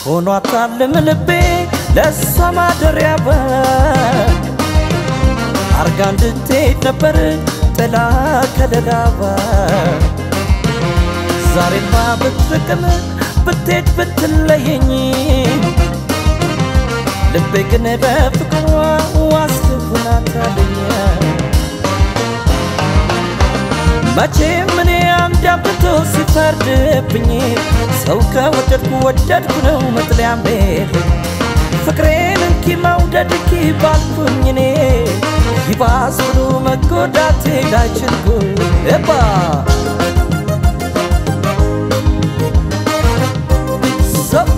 ሆኗታልም ልቤ ለእሷ ማደሪያው አርጋ እንድትሄድ ነበር ጥላ ከለላዋ ዛሬማ ብትርቅም ብትሄድ ብትለየኝ ልቤ ግን በፍቅሯ ዋስልሆናታለኝ መቼም እኔ አንድ አብቶ ሲፈርድብኝ ሰው ከወደድኩ ወደድኩ ነው መጥለያም የለኝ ፍቅሬን እንኪ መውደድ እንኪ ባልኩኝ እኔ ይባስ ብሎ መጎዳቴ ላይችልኩ ኤባ ሰው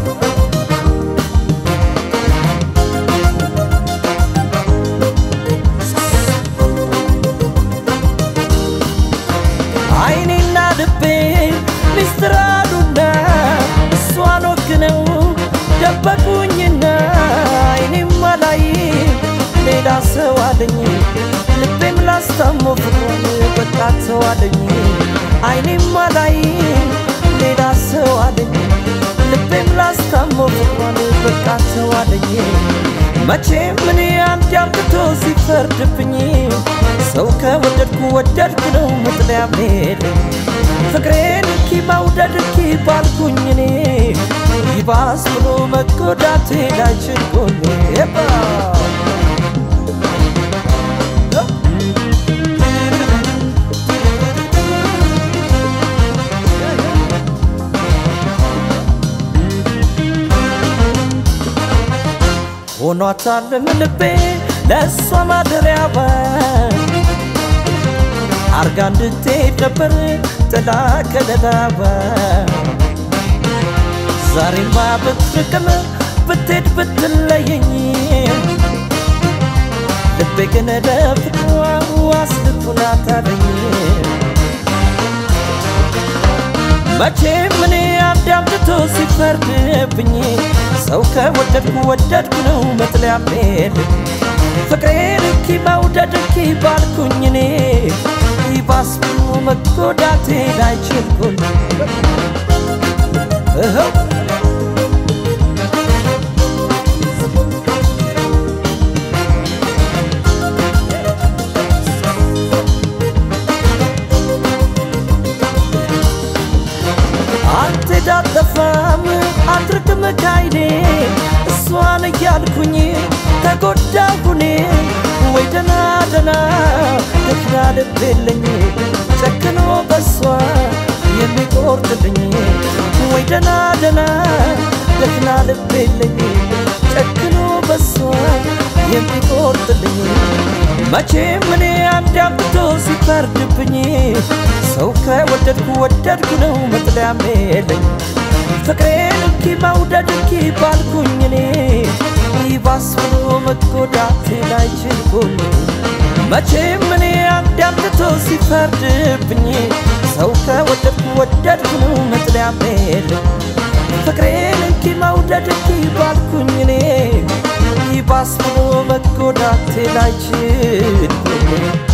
አይኔና ልቤ ሚስጥር አሉና እሷን ወግነው ደበቁኝና አይኔም አላይ ሌላ ሰው አለኝ ልቤም ላስታሞ ፍቅሩን በቃ ሰው አለኝ አይኔም አላይ ሌላ ሰው አለኝ ልቤም ላስታሞ ፍቅሩን በቃ ሰው አለኝ መቼም እኔ አንድ አምጥቶ ሲፈርድብኝ ሰው ከወደድኩ ወደድኩ ነው መጥለያ የለኝ ፍቅሬን እንኪ መውደድ እንኪ ባልኩኝ እኔ ይባስ ብሎ መጎዳቴ ላይችል ጎኔ ኤባ ሆኗታልም ልቤ ለእሷ ማደሪያዋ አርጋ እንድትሄድ ነበር ጥላ ከለላዋ ዛሬማ ብትርቅም ብትሄድ ብትለየኝ ልቤ ግን ለፍቅሯ ዋስልቱናታለኝ መቼም እኔ አንድ አምጥቶ ሲፈርድብኝ ሰው ከወደድኩ ወደድኩ ነው መጥለያም የለኝ ፍቅሬን እንኪ መውደድ እንኪ ባልኩኝ እኔ ይባስ ብሎ መጎዳቴ ላይችል ጎኔ እኸው አትዳጠፋም አትርቅም ካይኔ እሷን እያልኩኝ ተጎዳሁኔ ወይ ደና ደና ደክና ልብ የለኝ ጨክኖ በሷ የሚቆርጥልኝ ወይ ደና ደና ደክና ልብ የለኝ ጨክኖ በሷ የሚቆርጥልኝ መቼም እኔ አንድ አምጥቶ ሲፈርድብኝ ሰው ከወደድኩ ወደድኩ ነው መጥለያም የለኝ ፍቅሬን እንኪ መውደድ እንኪ ባልኩኝ እኔ ይባስ ብሎ መጎዳቴ ላይችል ጎኔ መቼም እኔ አንድ አምጥቶ ሲፈርድብኝ ሰው ከወደድኩ ወደድኩ ነው መጥለያም የለኝ ፍቅሬን እንኪ መውደድ እንኪ ባልኩኝ እኔ ይባስ ብሎ መጎዳቴ ላይችል ጎኔ